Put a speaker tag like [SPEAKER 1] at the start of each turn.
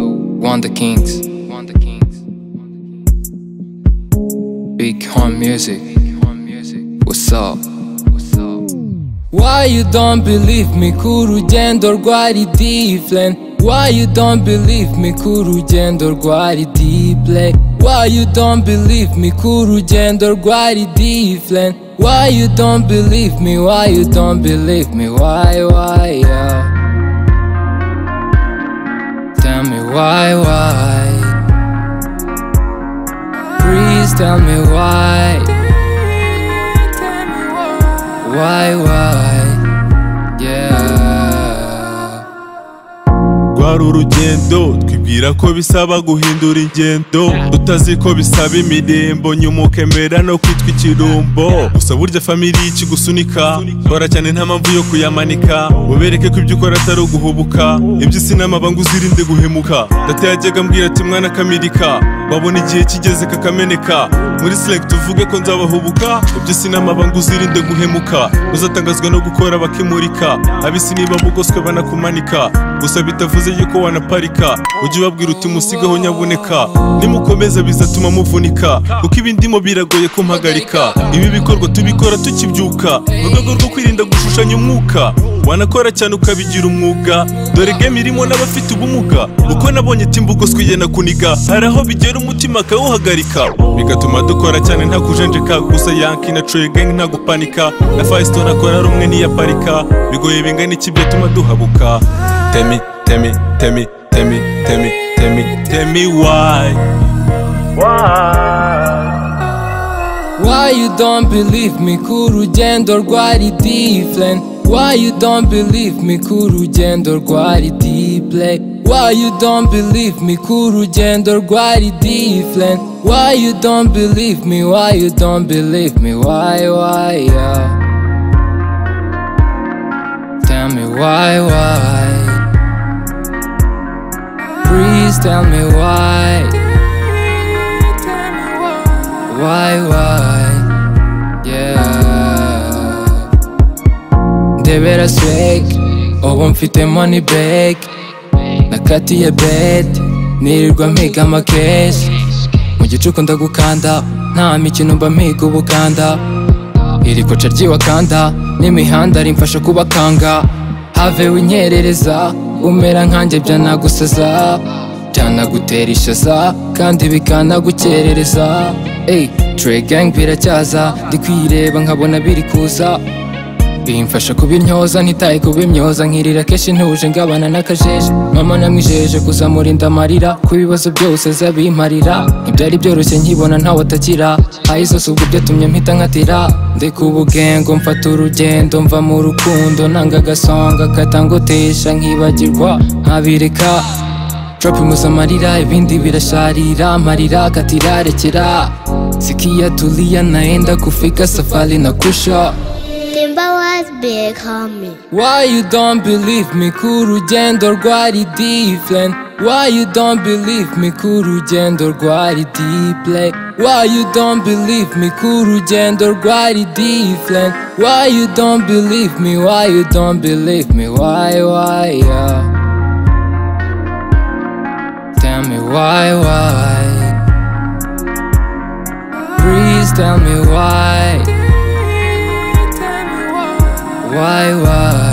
[SPEAKER 1] Wonder Kings. Wonder Kings. Big Horn Music. What's up? What's up? Why you don't believe me ko urugendo rwari different Why you don't believe me ko urugendo rwari deeply Why you don't believe me ko urugendo rwari different Why you don't believe me why you don't believe me why why yeah Tell me why why Please tell me why why, why, yeah.
[SPEAKER 2] rwari urugendo twibwira ko bisaba guhindura ingendo utazi ko bisaba imirembo nyuma ukemera no kwitwa ikirumbo gusa burya famiri ikigusunika kora cyane nta mpamvu yo kuyamanika ubereke ko ibyo ukora atari uguhubuka ibyo isi n'amabanga uzirinde guhemuka data yajyaga ambwira ati mwana kamirika babona igihe kigeze kakameneka muri select uvuge ko nzabahubuka ibyo isi n'amabanga uzirinde guhemuka uzatangazwa no gukora bakimurika abisi niba bugoswe banakumanika gusa bitavuze yuko wanaparika ujye ubabwira uti musigaho nyabuneka nimukomeza bizatuma muvunika kuko ibindimo biragoye kumpagarika ibi bikorwa tubikora tukibyuka mu rwego rwo kwirinda gushushanya umwuka wanakora cyane ukabigira umwuga dore game irimo n'abafite ubumuga uko nabonye timbugo twigenda kuniga hari aho bigera umutima akawuhagarika bigatuma dukora cyane nta kujenjeka gusa yanki na Trey gang nta gupanika na Firesto nakora rumwe ntiyaparika bigoye bingana iki byatuma duhabuka temi temi temi temi temi temi temi why
[SPEAKER 1] Why you don't believe me ko urugendo rwari different Why you don't believe me ko urugendo rwari deeply Why you don't believe me ko urugendo rwari different Why you don't believe me why you don't believe me why why yeah Tell me why why Please tell me why why, why, yeah. Ndebera swag, ubu mfite money bag, nakatiye bed, nirirwa mpiga amakeshi, mu gicuku ndagukanda, nta mikino mba mpiga ubukanda, iri koca ry'iwakanda, n'imihanda rimfasha kubakanga, have winyerereza, umera nkanjye byanagusaza, byanagutera ishaza, kandi bikanagukerereza, Ey, Trey gang biracyaza, ndi kwireba nkabona biri kuza, bimfasha kubintyoza ntitaye kubimyoza nkirira kenshi ntuje ngabana n'akajeje mama namwijeje kuzamurinda amarira ku bibazo byose zabimparira ntibyari byoroshye nkibona ntawe atakira aho zose ubwo byatumye mpita nkatira ndeka ubugengo mfata urugendo mva mu rukundo nanga agasonga katangotesha nkibagirwa nkabireka Trap imuza amarira ibindi birasharira amarira katirarekera sikia tulia naenda kufika safari na kusha
[SPEAKER 3] Timber was big, homie.
[SPEAKER 1] Why you don't believe me ko urugendo rwari different Why you don't believe me ko urugendo rwari deeply Why you don't believe me ko urugendo rwari different Why you don't believe me why you don't believe me why why yeah Tell me why why Please tell me why why why